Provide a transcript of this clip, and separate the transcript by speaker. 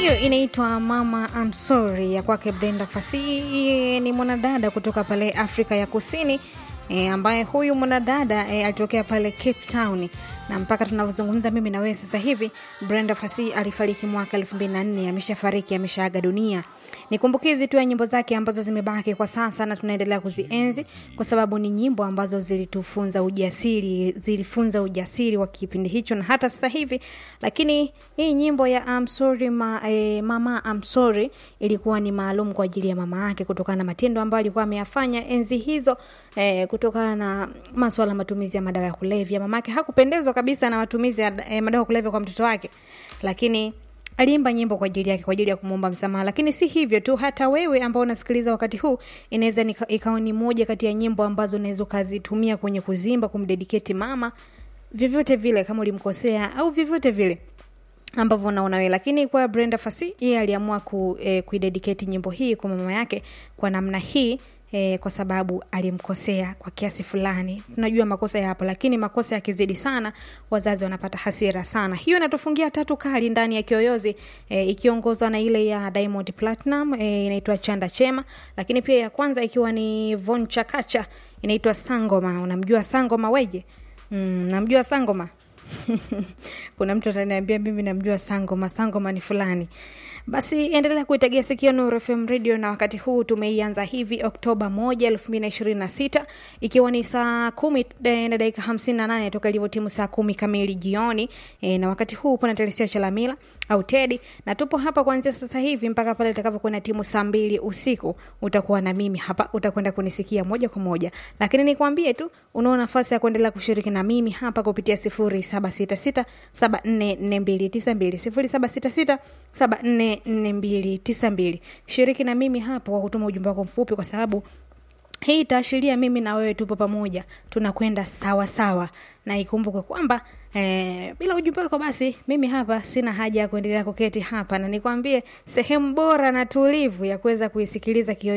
Speaker 1: hiyo inaitwa Mama I'm Sorry ya kwake Brenda Fassie. Ni mwanadada kutoka pale Afrika ya Kusini e, ambaye huyu mwanadada e, alitokea pale Cape Town na mpaka tunavyozungumza mimi na wewe sasa hivi Brenda Fassie alifariki mwaka 2004 ameshafariki ameshaaga dunia ni kumbukizi tu ya nyimbo zake ambazo zimebaki kwa sasa na tunaendelea kuzienzi kwa sababu ni nyimbo ambazo zilitufunza ujasiri zilifunza ujasiri wa kipindi hicho na hata sasa hivi lakini hii nyimbo ya I'm sorry ma, eh, mama I'm sorry ilikuwa ni maalum kwa ajili ya mama yake kutokana na matendo ambayo alikuwa ameyafanya enzi hizo eh, kutokana na maswala matumizi ya madawa ya kulevya mamake hakupendezwa kabisa na matumizi ya eh, madawa ya kulevya kwa mtoto wake lakini aliimba nyimbo kwa ajili yake kwa ajili ya kumwomba msamaha lakini si hivyo tu hata wewe ambao unasikiliza wakati huu inaweza ikawa ni moja kati ya nyimbo ambazo unaweza ukazitumia kwenye kuzimba kumdediketi mama vyovyote vile kama ulimkosea au vyovyote vile ambavyo unaona wewe lakini kwa brenda fasi yeye aliamua ku, eh, kuidediketi nyimbo hii kwa mama yake kwa namna hii E, kwa sababu alimkosea kwa kiasi fulani tunajua makosa yapo lakini makosa yakizidi sana wazazi wanapata hasira sana hiyo inatufungia tatu kali ndani ya kiyoyozi e, ikiongozwa na ile ya diamond platinum e, inaitwa chanda chema lakini pia ya kwanza ikiwa ni von chakacha inaitwa sangoma unamjua sangoma weje mm, namjua sangoma kuna mtu ataniambia mimi namjua sangoma sangoma ni fulani basi endelea kuitegea sikio Nuru FM radio na wakati huu tumeianza hivi Oktoba moja elfu mbili na ishirini na sita ikiwa ni saa kumi na dakika hamsini na nane toka ilivyotimu saa kumi kamili jioni e, na wakati huu upo na Telesia Chalamila au Tedi na tupo hapa kuanzia sasa hivi mpaka pale itakapokuwa na timu saa mbili usiku utakuwa na mimi hapa utakwenda kunisikia moja kwa moja lakini nikwambie tu unao nafasi ya kuendelea kushiriki na mimi hapa kupitia sifuri saba sita sita saba nne nne mbili tisa mbili sifuri saba sita sita saba nne nne mbili tisa mbili shiriki na mimi hapo kwa kutuma ujumbe wako mfupi kwa sababu hii itaashiria mimi na wewe tupo pamoja tunakwenda sawa sawa na ikumbukwe kwamba eh, bila ujumbe wako basi mimi hapa sina haja ya kuendelea kuketi hapa na nikwambie sehemu bora na tulivu ya kuweza kuisikiliza kio